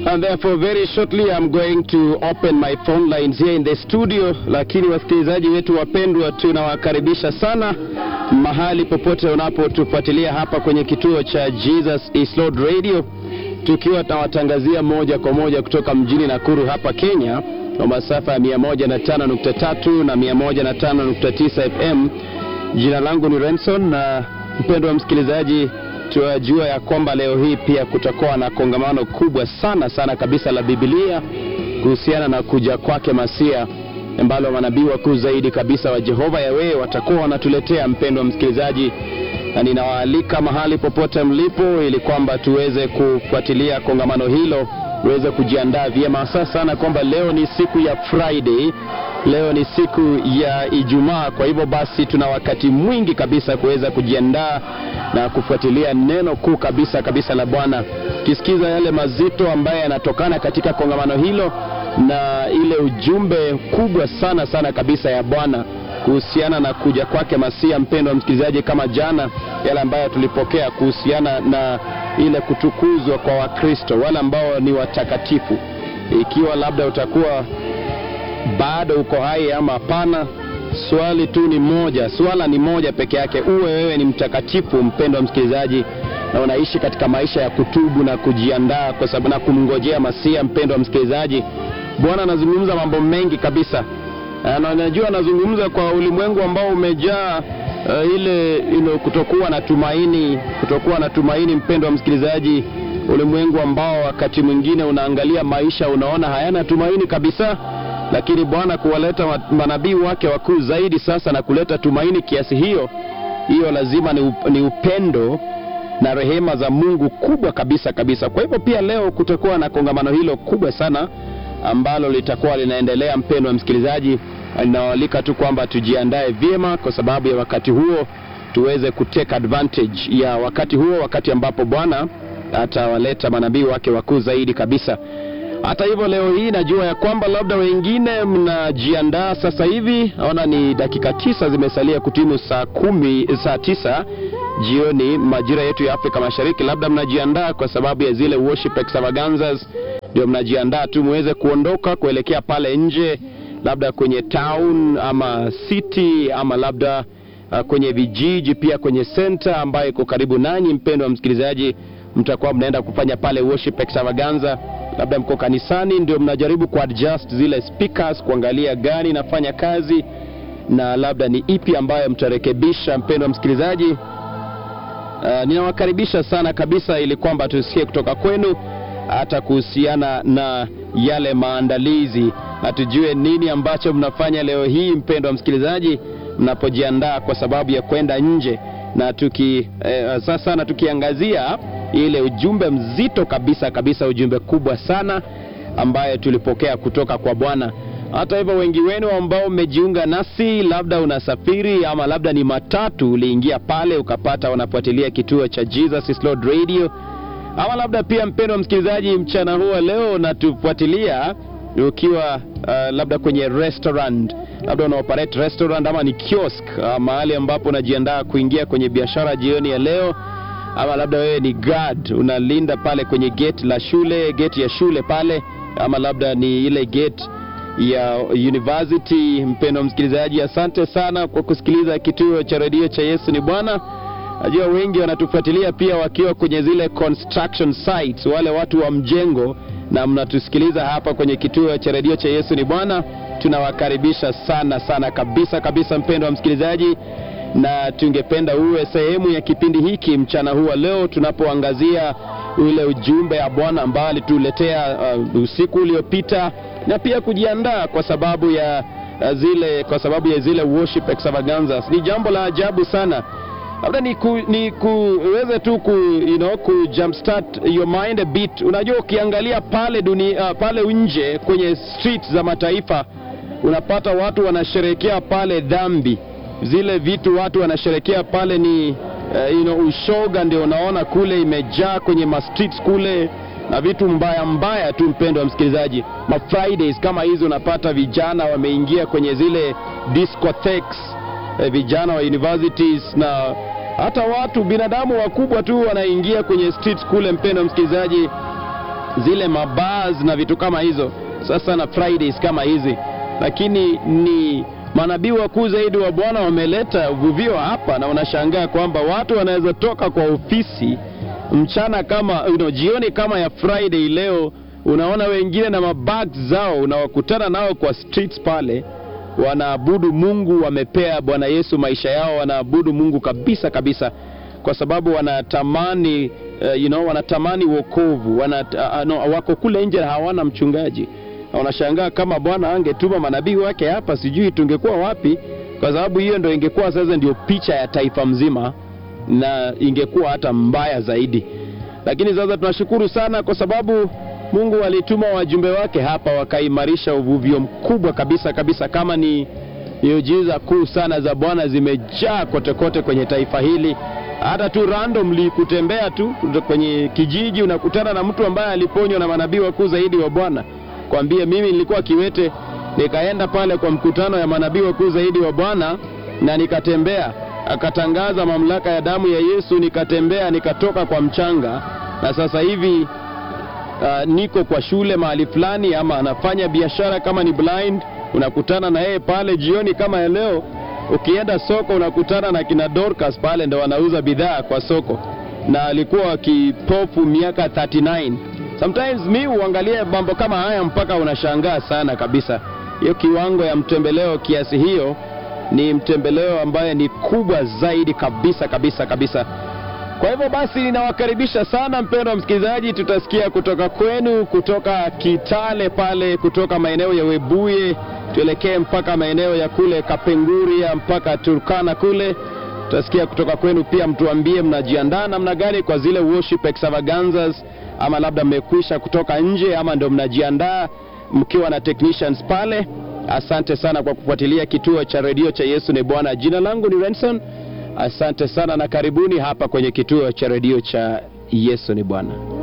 And therefore very shortly I'm going to open my phone lines here in the studio, lakini wasikilizaji wetu wapendwa, tunawakaribisha sana mahali popote unapotufuatilia hapa kwenye kituo cha Jesus is Lord Radio, tukiwa tunawatangazia moja kwa moja kutoka mjini Nakuru hapa Kenya kwa masafa ya 105.3 na 105.9 FM. Jina langu ni Renson na mpendwa msikilizaji tunajua ya kwamba leo hii pia kutakuwa na kongamano kubwa sana sana kabisa la Biblia kuhusiana na kuja kwake Masia, ambalo manabii wakuu zaidi kabisa wa Jehova Yawe watakuwa wanatuletea, mpendwa msikilizaji, na ninawaalika mahali popote mlipo, ili kwamba tuweze kufuatilia kongamano hilo, tuweze kujiandaa vyema, hasa sana kwamba leo ni siku ya Friday leo ni siku ya Ijumaa. Kwa hivyo basi, tuna wakati mwingi kabisa kuweza kujiandaa na kufuatilia neno kuu kabisa kabisa la Bwana, kisikiza yale mazito ambayo yanatokana katika kongamano hilo na ile ujumbe kubwa sana sana kabisa ya Bwana kuhusiana na kuja kwake Masia. Mpendwa msikilizaji, kama jana yale ambayo tulipokea kuhusiana na ile kutukuzwa kwa Wakristo wale ambao ni watakatifu, ikiwa labda utakuwa bado uko hai ama hapana. Swali tu ni moja, swala ni moja peke yake, uwe wewe ni mtakatifu, mpendwa msikilizaji, na unaishi katika maisha ya kutubu na kujiandaa kwa sababu na kumngojea Masia. Mpendwa msikilizaji, Bwana anazungumza mambo mengi kabisa, na najua anazungumza kwa ulimwengu ambao umejaa uh, ile you know, kutokuwa na tumaini, kutokuwa na tumaini, mpendwa msikilizaji, ulimwengu ambao wakati mwingine unaangalia maisha unaona hayana tumaini kabisa lakini Bwana kuwaleta manabii wake wakuu zaidi sasa na kuleta tumaini kiasi hiyo, hiyo lazima ni, up, ni upendo na rehema za Mungu kubwa kabisa kabisa. Kwa hivyo pia leo kutakuwa na kongamano hilo kubwa sana ambalo litakuwa linaendelea. Mpendwa msikilizaji, ninawaalika tu kwamba tujiandae vyema kwa sababu ya wakati huo, tuweze kutake advantage ya wakati huo, wakati ambapo Bwana atawaleta manabii wake wakuu zaidi kabisa. Hata hivyo leo hii najua ya kwamba labda wengine mnajiandaa sasa hivi. Naona ni dakika tisa zimesalia kutimu saa kumi, saa tisa jioni majira yetu ya Afrika Mashariki. Labda mnajiandaa kwa sababu ya zile worship extravaganzas, ndio mnajiandaa tu muweze kuondoka kuelekea pale nje, labda kwenye town ama city ama labda uh, kwenye vijiji, pia kwenye center ambayo iko karibu nanyi. Mpendwa wa msikilizaji, mtakuwa mnaenda kufanya pale worship extravaganza labda mko kanisani ndio mnajaribu kuadjust zile speakers kuangalia gani inafanya kazi na labda ni ipi ambayo mtarekebisha. Mpendwa msikilizaji, uh, ninawakaribisha sana kabisa ili kwamba tusikie kutoka kwenu hata kuhusiana na yale maandalizi na tujue nini ambacho mnafanya leo hii, mpendwa msikilizaji, mnapojiandaa kwa sababu ya kwenda nje na tuki eh, sasa na tukiangazia ile ujumbe mzito kabisa kabisa, ujumbe kubwa sana ambaye tulipokea kutoka kwa Bwana. Hata hivyo, wengi wenu ambao mmejiunga nasi, labda unasafiri ama labda ni matatu, uliingia pale ukapata unafuatilia kituo cha Jesus is Lord Radio, ama labda pia mpendwa msikilizaji, mchana huo leo unatufuatilia ukiwa uh, labda kwenye restaurant, labda una operate restaurant ama ni kiosk, uh, mahali ambapo unajiandaa kuingia kwenye biashara jioni ya leo ama labda wewe ni guard unalinda pale kwenye gate la shule, gate ya shule pale, ama labda ni ile gate ya university. Mpendwa msikilizaji, asante sana kwa kusikiliza kituo cha redio cha Yesu ni Bwana. Najua wengi wanatufuatilia pia wakiwa kwenye zile construction sites, wale watu wa mjengo, na mnatusikiliza hapa kwenye kituo cha redio cha Yesu ni Bwana. Tunawakaribisha sana sana kabisa kabisa, mpendwa msikilizaji na tungependa uwe sehemu ya kipindi hiki mchana huu wa leo tunapoangazia ule ujumbe wa Bwana ambao alituletea uh, usiku uliopita na pia kujiandaa kwa sababu ya uh, zile kwa sababu ya zile worship extravaganzas. Ni jambo la ajabu sana, labda ni, ku, ni kuweze tu ku, you know, ku jumpstart your mind a bit. Unajua, ukiangalia pale dunia, uh, pale nje kwenye street za mataifa unapata watu wanasherehekea pale dhambi zile vitu watu wanasherekea pale ni uh, you know, ushoga ndio unaona kule imejaa kwenye ma streets kule na vitu mbaya mbaya tu, mpendo wa msikilizaji. Ma Fridays kama hizo unapata vijana wameingia kwenye zile discotheques, eh, vijana wa universities na hata watu binadamu wakubwa tu wanaingia kwenye streets kule, mpendo wa msikilizaji, zile mabars na vitu kama hizo, sasa na Fridays kama hizi, lakini ni manabii wakuu zaidi wa Bwana wameleta uvuvio hapa, na unashangaa kwamba watu wanaweza toka kwa ofisi mchana kama you know, jioni kama ya Friday leo, unaona wengine na mabags zao, unawakutana nao kwa streets pale, wanaabudu Mungu, wamepea Bwana Yesu maisha yao, wanaabudu Mungu kabisa kabisa, kwa sababu wanatamani uh, you know, wanatamani wokovu wana, uh, no, wako kule nje hawana mchungaji na unashangaa kama Bwana angetuma manabii wake hapa, sijui tungekuwa wapi, kwa sababu hiyo ndio ingekuwa sasa ndio picha ya taifa mzima na ingekuwa hata mbaya zaidi. Lakini sasa tunashukuru sana kwa sababu Mungu alituma wajumbe wake hapa wakaimarisha uvuvio mkubwa kabisa kabisa, kama ni miujiza kuu sana za Bwana zimejaa kote kote kwenye taifa hili. Hata tu randomly kutembea tu kwenye kijiji unakutana na mtu ambaye aliponywa na manabii wakuu zaidi wa Bwana kwambie mimi nilikuwa kiwete nikaenda pale kwa mkutano ya manabii wakuu zaidi wa Bwana na nikatembea, akatangaza mamlaka ya damu ya Yesu, nikatembea nikatoka kwa mchanga, na sasa hivi uh, niko kwa shule mahali fulani, ama anafanya biashara kama ni blind, unakutana na yeye pale jioni kama ya leo. Ukienda soko unakutana na kina Dorcas pale, ndo wanauza bidhaa kwa soko, na alikuwa kipofu miaka 39 Sometimes mi huangalia mambo kama haya mpaka unashangaa sana kabisa. Hiyo kiwango ya mtembeleo kiasi hiyo ni mtembeleo ambaye ni kubwa zaidi kabisa kabisa kabisa. Kwa hivyo basi, ninawakaribisha sana mpendwa msikilizaji, tutasikia kutoka kwenu, kutoka Kitale pale, kutoka maeneo ya Webuye, tuelekee mpaka maeneo ya kule Kapenguria mpaka Turkana kule tutasikia kutoka kwenu pia, mtuambie mnajiandaa namna gani kwa zile worship extravaganzas ama labda mmekwisha kutoka nje ama ndio mnajiandaa mkiwa na technicians pale. Asante sana kwa kufuatilia kituo cha redio cha Yesu ni Bwana. Jina langu ni Renson. Asante sana na karibuni hapa kwenye kituo cha redio cha Yesu ni Bwana.